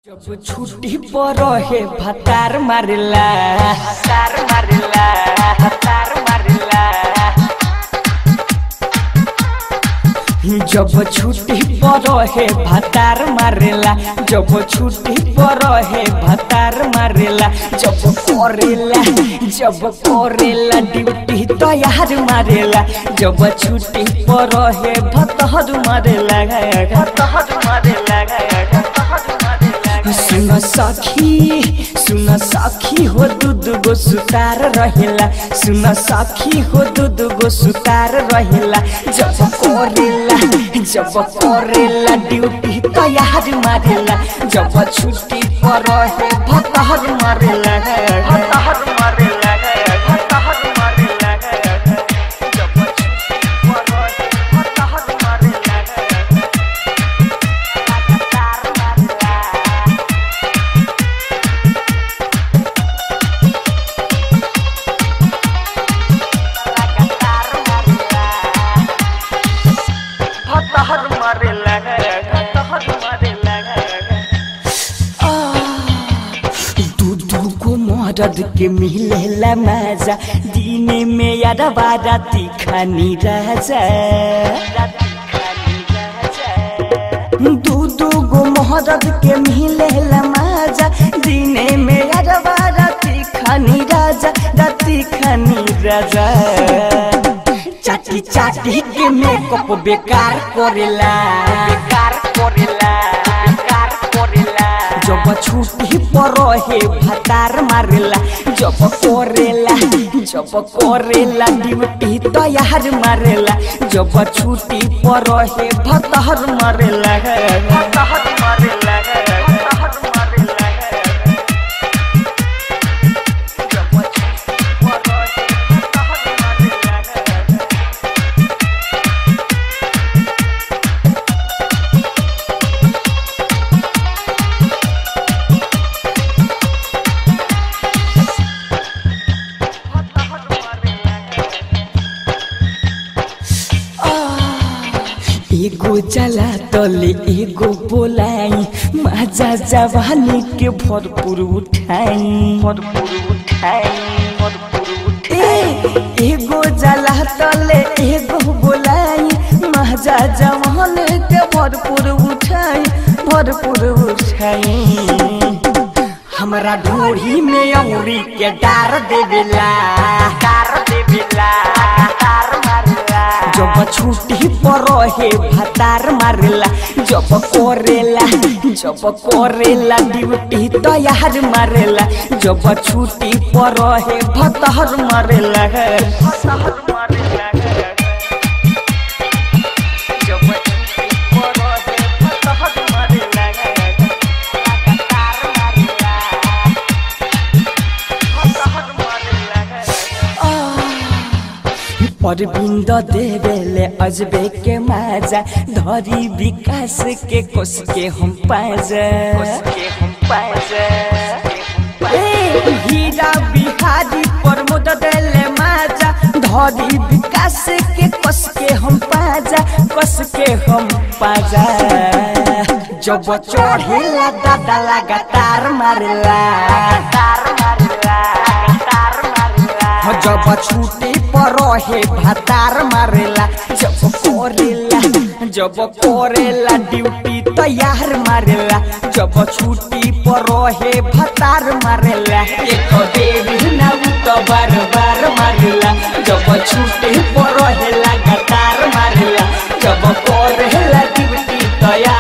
जब छुट्टी पर हे भतार मारेला भतार मारेला भतार मारेला जब छुट्टी पर हे भतार मारेला जब छुट्टी पर हे भतार मारेला जब करेला जब करेला ड्यूटी तैयार मारेला जब छुट्टी पर हे भतहर मारेला भतहर मारेला भतहर मारेला सुन सखी सुन सखी हो दूध गो सुतार रहेला सुन सखी हो दूध गो सुतार रहेला जब करेला जब करेला ड्यूटी तैयार मारेला जब छुट्टी पर है भतहर मारेला भतहर मारेला भतहर मारेला जब छुट्टी पर है भतहर मारेला भतहर मारेला हतहर मारे लगे हतहर मारे लगे दू दू को मरद के मिलेला मजा दिने में यार बाराती खानी राजा दू दू गो मरद के मिलेला मजा दिने में यार बाराती खानी राजा राती खानी राजा चाटी चाटी के मेकअप बेकार करेला बेकार करेला बेकार करेला जब छुट्टी पर हे भतार मारेला जब करेला जब करेला ड्यूटी तैयार मारेला जब छुट्टी पर हे भतहर मारेला भतहर मारेला भतहर मारेला जब छुट्टी पर हे भतहर मारेला एगो जला तले एगो बोलाई माजा जवानी के भरपूर उठाई भरपूर उठाई भरपूर उठाई एगो जला तले एगो बोलाई माजा जवान के भरपूर उठाई भरपूर उठाई हमरा ढोरी में औरी के डार देवेला डार देवेला डार मारेला जब छुट्टी पर हे भतार मारेला जब करेला जब करेला ड्यूटी तैयार मारेला जब छुट्टी पर हे भतहर मारेला भतहर मारेला जब छुट्टी पर हे भतहर मारेला लगातार मारेला भतहर मारेला परबिंद देवेले अजबे के माजा धरी विकास के कोस के हम पाजा के हम पाजा ए हीरा बिहारी प्रमोद देले माजा धरी विकास के कस के हम पाजा कस के हम पाजा जब चढ़ेला दादा लगातार मारेला तार मारेला तार मारेला जब छुट्टी पर हे भतार मारेला जब करेला जब करेला ड्यूटी तैयार मारेला जब छुट्टी पर हे भतार मारेला एक देवी ना उ तो बार बार मारेला जब छुट्टी पर हे लगातार मारेला जब करेला ड्यूटी तैयार